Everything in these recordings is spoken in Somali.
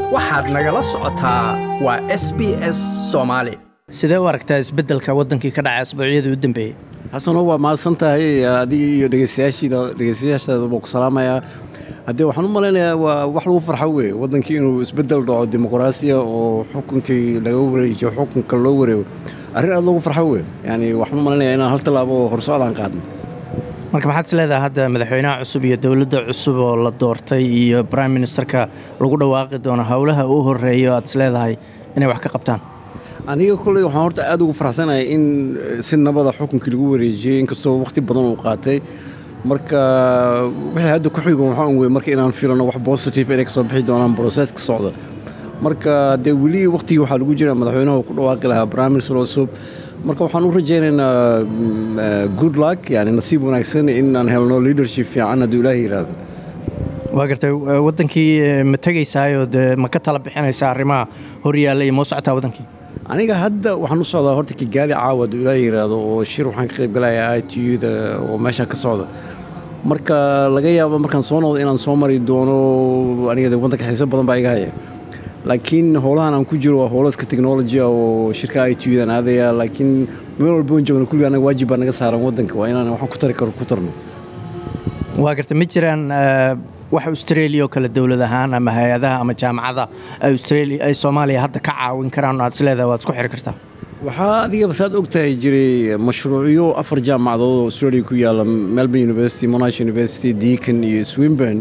waxaad nagala socotaa waa s b s soomaali sidee u aragtaa isbeddelka waddankii ka dhacay asbuucyadii u dambeeyey xasano waa mahadsan tahay adiga iyo dhegeystayaashiida dhegeystayaashaada buu ku salaamayaa haddee waxaan u malaynayaa waa wax lagu farxo weye waddankii inuu isbeddel dhaco dimuqraasiya oo xukunkii laga wareejiyo xukunka loo wareego arrin aad loogu farxo weye yani waxaan u malaynayaa inaan hal tallaabo oo horsocdaan qaadnay marka maxaad is leedahay hadda madaxweynaha cusub iyo dowladda cusub oo la doortay iyo brime ministerka lagu dhawaaqi doono howlaha u horreeyo aad is leedahay inay wax ka qabtaan aniga kolley waxaan horta aad ugu faraxsanahay in si nabada xukunkii lagu wareejiyey inkastoo wakhti badan uu qaatay marka wixii hadda ku xigo waxaan wey marka inaan filano wax positive inay ka soo bixi doonaan broseska socda marka dee weli wakhtigii waxaa lagu jira madaxweynaha ku dhawaaqi lahaa prime minister cusub marka waxaan u rajaynaynaa good luck yani nasiib wanaagsan in aan helno leadership fiican hadduu ilaahay yidhaahdo waa gartay waddankii ma tegaysaayoo dee ma ka tala bixinaysaa arrimaha horyaalla iyo moo socotaa waddankii aniga hadda waxaan u socdaa horta kigaali caawa hadduu ilaahay yidhaahdo oo shir waxaan ka qayb galayaa i t u da oo meeshaan ka socda marka laga yaabo markaan soo noqdo inaan soo mari doono aniga de waddanka xiiso badan baa iga haya laakiin howlahan aan ku jiro waa howlaska technology oo shirka i t udan aadaya laakiin meel walba on joogno kulliga anaga waajib baa naga saaran waddanka waa inaan waxaan ku tari karo ku tarno waa garta ma jiraan wax australia oo kale dowlad ahaan ama hay-adaha ama jaamacada australia ay soomaaliya hadda ka caawin karaan aad is leedahay waad isku xiri kartaa waxaa adigaba saad og tahay jiray mashruucyo afar jaamacadood oo australia ku yaalla melbourne university monash university deacon iyo swinburne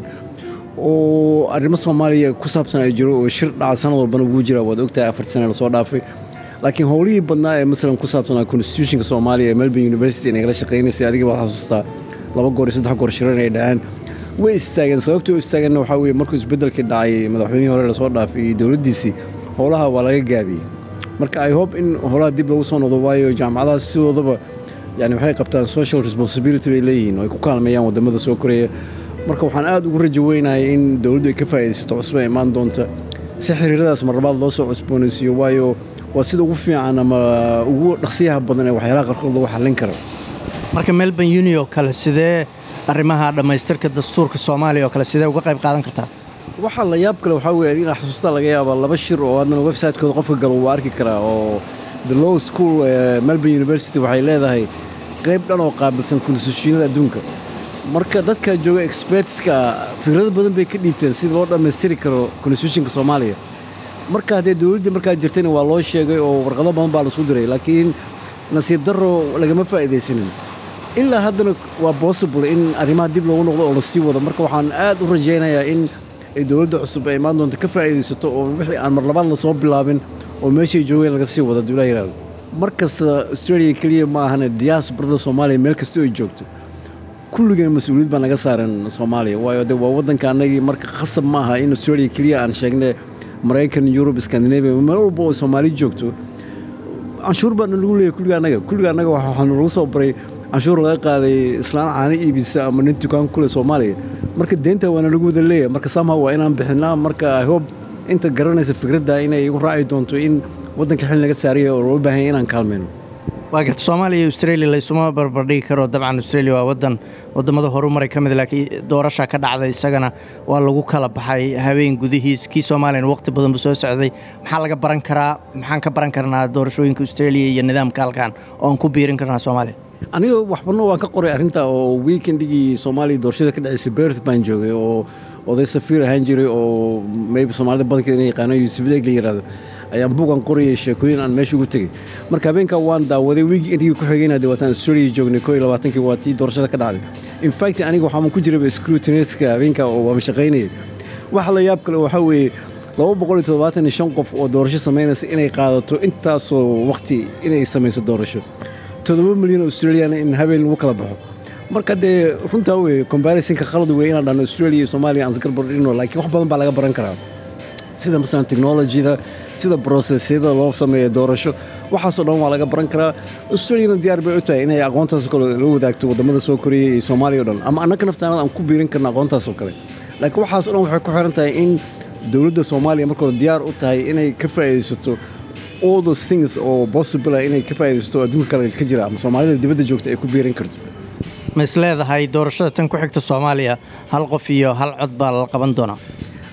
oo arrimo soomaaliya ku saabsan ay jiro oo shir dhaca sanad walbana ugu jira waad ogtahay afar sane lasoo dhaafay laakiin howlihii badnaa ee masalan ku saabsanaa constitutionka soomaaliya ee melbourne university nagala shaqaynaysay adiga baad xasuustaa laba goor iyo saddex goor shiran ay dhaheen way istaageen sababtii u istaageenna waxaa weye markuu isbeddelkii dhacay madaxweynihii hore lasoo dhaafay iyo dowladdiisii howlaha waa laga gaabiyey marka i hope in howlaha dib lagu soo noqdo waayo jaamacadaha sidoodaba yani waxay qabtaan social responsibility bay leeyihiin oo ay ku kaalmeeyaan waddamada soo koreya marka waxaan aad ugu rajo weynahay in dowladdu ay ka faa'iidaysato cusub ay imaan doonta si xiriiradaas marlabaad loo soo cusboonaysiiyo waayo waa sida ugu fiican ama ugu dhaqsiyaha badan ee waxyaalaha qarkood lagu xallin karo marka melbourne uni oo kale sidee arrimaha dhammaystirka dastuurka soomaaliya oo kale sidee uga qayb qaadan kartaa waxaa la yaab kale waxaa weye inaa xasuustaa laga yaabaa laba shir oo haddana website-kooda qofka galo wuu arki karaa oo the law school ee melbourne university waxay leedahay qayb dhan oo qaabilsan konstituushinada adduunka marka dadka jooga expertska fikrado badan bay ka dhiibteen sida loo dhammaystiri karo konstitutionka soomaaliya marka haddee dowladdii markaa jirtayna waa loo sheegay oo warqado badan baa laisku diray laakiin nasiib darro lagama faa'iidaysanin ilaa haddana waa possible in arrimaha dib loogu noqdo oo la sii wado marka waxaan aad u rajaynayaa in ay dowladda cusub ay imaan doonto ka faa'iidaysato oo wixii aan marlabaad la soo bilaabin oo meeshay joogeen laga sii wado hadduu ilaa yidhahdo markasta australia keliya ma ahane diaasbarada soomaaliya meel kasta ay joogto kulligeen mas-uuliyad baa naga saaran soomaaliya waayo de waa waddanka annagii marka khasab ma aha in australia keliya aan sheegne maraykan yurub scandinavia meel walba oo soomaali joogto canshuur baana lagu leeyahy kulliga annaga kulliga annaga waxaanu lagu soo baray canshuur laga qaaday islaan caano iibisa ama nin dukaan kule soomaaliya marka deenta waana lagu wada leeyahay marka somehow waa inaan bixinaa marka i hope inta garanaysa fikradda inay igu raaci doonto in waddanka xil naga saaraya oo loo baahanya inaan kaalmayno waa garta soomaaliya iyo australia laysuma barbardhigi karo dabcan australia waa waddan waddamada horumaray ka mid laakiin doorashaa ka dhacday isagana waa lagu kala baxay habeen gudihiis kii soomaaliyana waqti badan buu soo socday maxaa laga baran karaa maxaan ka baran karnaa doorashooyinka australia iyo nidaamka halkan oo aan ku biirin karnaa soomaaliya aniga waxbano waan ka qoray arrinta oo weekendigii soomaaliya doorashada ka dhacaysay berth baan joogay oo oday safiir ahaan jiray oo maybe soomaalida badankeeda ina yaqaano yuusuf deeg la yidhahdo ayaan buugan qorayay sheekooyin aan meesha ugu tegey marka habeenkaa waan daawaday wiigii intigii ku xigayna dee waataan australia joognay koo iyo labaatankii waa tii doorashada ka dhacday in fact aniga waxaan ku jiraba scrutineska habeenkaa oo waama shaqaynayay waxa la yaab kale waxaa weeye laba boqol iyo toddobaatan iyo shan qof oo doorasho samaynaysa inay qaadato intaasoo waqti inay samayso doorasho toddoba milyan oo australiana in habeen lagu kala baxo marka dee runtaa weye combarisonka khalad wey inaan dhahno australia iyo soomaaliya aan isgarbar dhigno laakiin wax badan baa laga baran karaa sida masalan technologyda sida brosesyada loo sameeyo doorasho waxaasoo dhan waa laga baran karaa australiana diyaar bay u tahay inay aqoontaasoo kale la wadaagto waddamada soo koreeya iyo soomaaliya o dhan ama annaka naftaanada aan ku biirin karna aqoontaasoo kale laakiin waxaasoo dhan waxay ku xiran tahay in dowladda soomaaliya marka hore diyaar u tahay inay ka faa'iidaysato all those things oo possible ah inay ka faa'iidaysato adduunka kale ka jira ama soomaalida dibadda joogta ay ku biirin karto ma is leedahay doorashada tan ku xigta soomaaliya hal qof iyo hal cod baa la qaban doonaa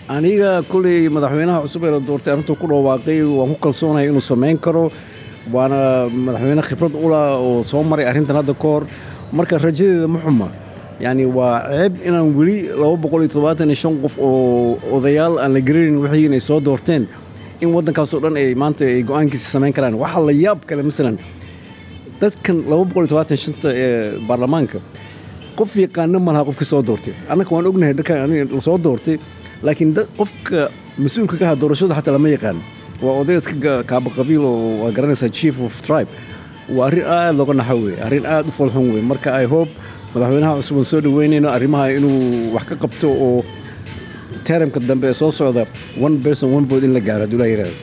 aniga koley madaxweynaha cusub ee la doortay arrintuu ku dhawaaqay waan ku kalsoonahay inuu samayn karo waana madaxweyne khibrad ula oo soo maray arrintan hadda ka hor marka rajadeeda ma xuma yacni waa ceeb inaan weli laba boqol iyo toddobaatan iyo shan qof oo odayaal aan la garanayn wixii inay soo doorteen in waddankaasoo dhan ay maanta ay go-aankiisa samayn karaan waxaa la yaab kale masalan dadkan laba boqol iyo toddobaatan shanta ee baarlamaanka qof yaqaano ma laha qofkii soo doortay annaka waan ognahay dharkan aniga la soo doortay laakiin dad qofka mas-uulka ka aha doorashada xataa lama yaqaan waa oday iska kaaba qabiil oo waa garanaysaa chief of tribe waa arrin aad looga naxo weye arrin aad u foolxun weye marka i hope madaxweynaha cusub aan soo dhaweynayno arrimaha inuu wax ka qabto oo teramka dambe ee soo socda one person one vote in la gaaro hadduu laa yidhahdo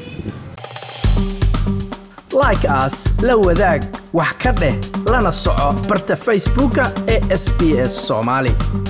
like as la wadaag wax ka dheh lana soco barta facebooka ee sb s soomaali